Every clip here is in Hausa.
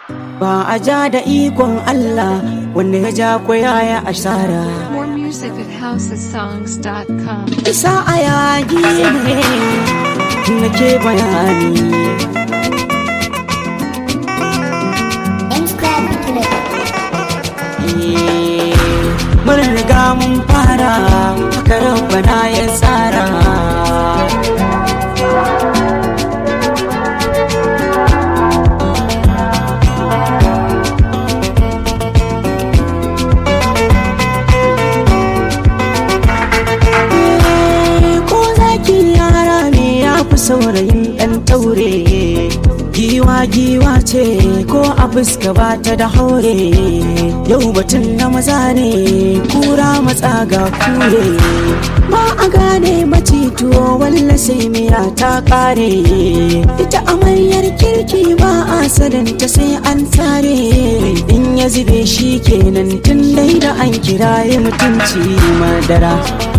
ba a ja da ikon Allah wanda ya ja ko yaya asara More music at housesongs.com. isa a yagi ne nake bayani Eh, mun riga mun fara haka rabbana ya tsara ko zaki yara ne ya fi saurayin ɗan taure giwa giwa ce ko a fuska ba ta da haure yau batun na maza ne kura matsa ga kure ba a gane macituwo walla sai miya ta kare ita amaryar kirki ba a sadanta sai an tare in ya zube shi kenan tun dai da an kiraye mutunci madara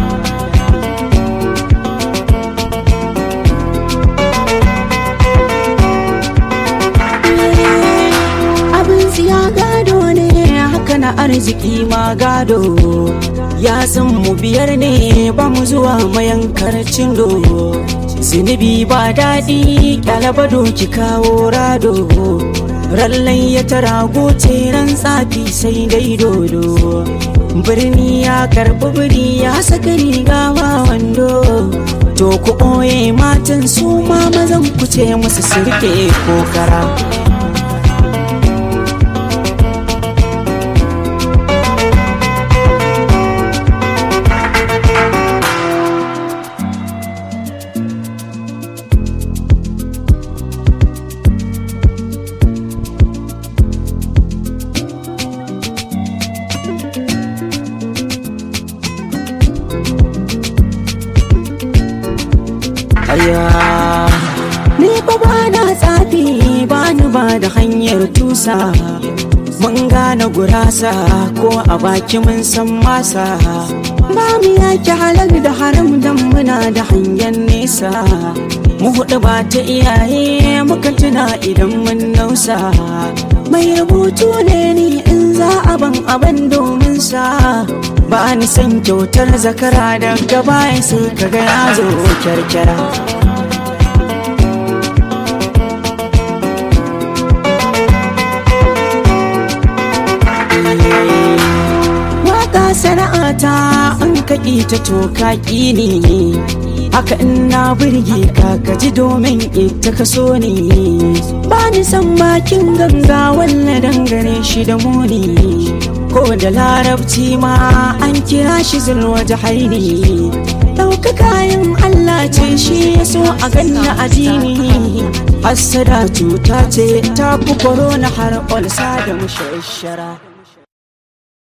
abin siya gado ne haka na arziki ma gado ya san mu biyar ne ba mu zuwa mayankar cindo zunubi ba daɗi ƙyalaba doki kawo rado rallai ya tara goce ran tsafi sai dai dodo birni ya karɓi biri ya saka riga ba wando to ku ɓoye matan su ma mazan ku ce musu sirke kokara Aya, ni fa ba na tsafi ba ni ba da hanyar tusa. Mun gane gurasa ko a baki mun san masa. Ba mu yaki halar da haram dan muna da hanyar nesa. Mu huɗu ba ta iyaye muka tuna idan mun nausa. Mai rubutu ne ni in za a ban abin domin sa. Ba ni san kyautar zakara daga baya sai kaga ya zo kyarkyara. Waka sana'ata an kaƙi ta toka ne haka in na burge ka ka ji domin ita ka so ne ba ni san bakin ganga walla dangane shi da muni ko da larabci ma an kira shi zulwa jahaini ɗauka kayan Allah ce shi ya so a ganna addini hassada cuta ce ta fi korona har olsa da mushashara